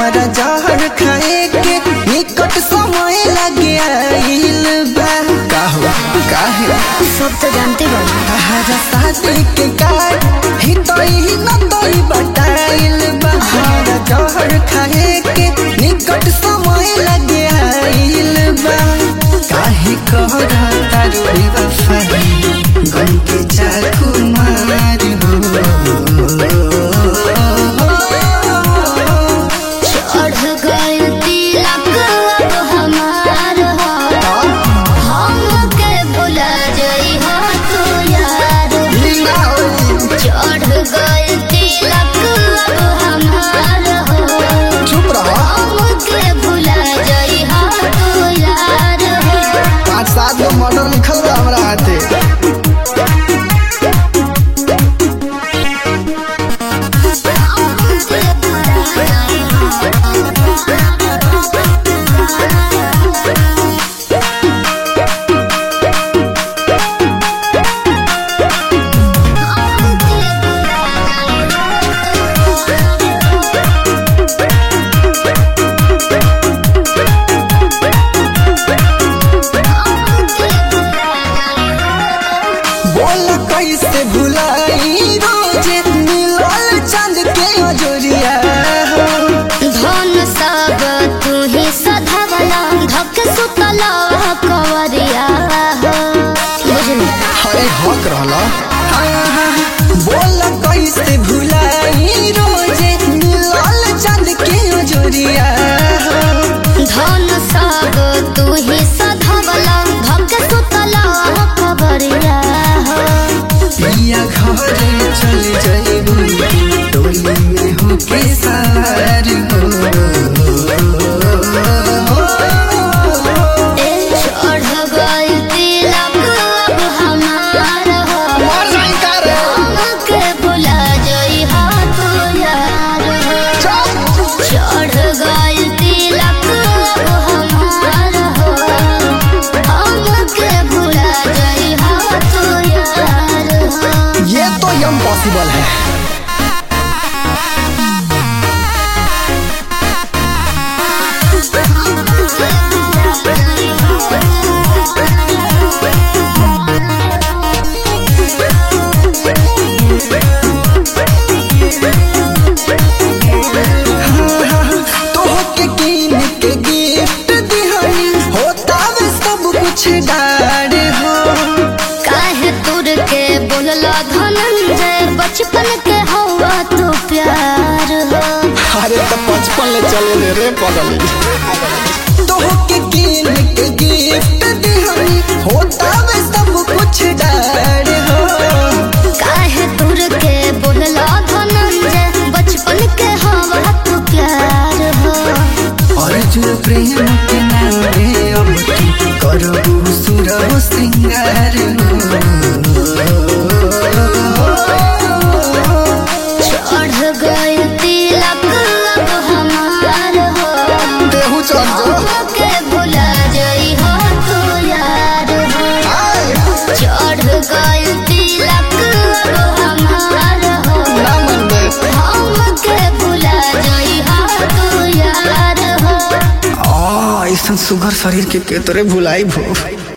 हमारा जहर खाए के निकट समय लगे आइल बा का हो काहे सब तो जानते बानी हमारा शादी के कार्ड ही तो ही न तो ही बताइल बा हमारा जहर खाए के निकट समय लगे आइल बा काहे कहरा तारू बेवफाई गम के चाकू मार हो चढ़ गए तिलक अब हमार हो हमके भुला जाई हो तू यार चढ़ गए तिलक अब हमार हो चुप रहो हमके भुला जाई हो तू यार हो पाँच सात गो मर्डर लिखल बा हमरा हाथे बोल कैसे भुलाई रोजे मिलल चंद के अजोरिया धन सब तू ही सधवला धक सुतला कवरिया हो बुझली हरे हक रहला बोल कैसे भुलाई रोजे मिलल चंद के अजोरिया धन सब तू ही सधवला धक सुतला कवरिया हो पिया घरे चल जाइबू टोली में होके सवार हो ए चढ़ गई तिलक अब हमार हो मर जाई का रे हमके भुला जाई हो तू यार हो चढ़ गई तिलक अब हमार हो हमके भुला जाई हो तू यार हो ये तो इम्पॉसिबल है तोहके कीन के गिफ्ट दिहनी होता वे सब कुछ डार हो काहे तुर के बोलला धनंजय बचपन के हवा तो प्यार हो अरे तो बचपन ले चले ले रे पगल तोहके कीन के गिफ्ट दिहनी होता वे सब कुछ डार हो काहे तुर के बोलला धनंजय बचपन के हवा तो प्यार हो अर्जुन प्रेम के नामे अब की करबू सुरव श्रृंगार चढ़ गए तिलक अब हमार हो देहू चल के भुला जाई हो तू यार हो चढ़ गए तिलक अब हमार हो ना मन में हमके भुला जाई हो तू यार हो आ ऐसा सुगर शरीर के के तोरे भुलाई भो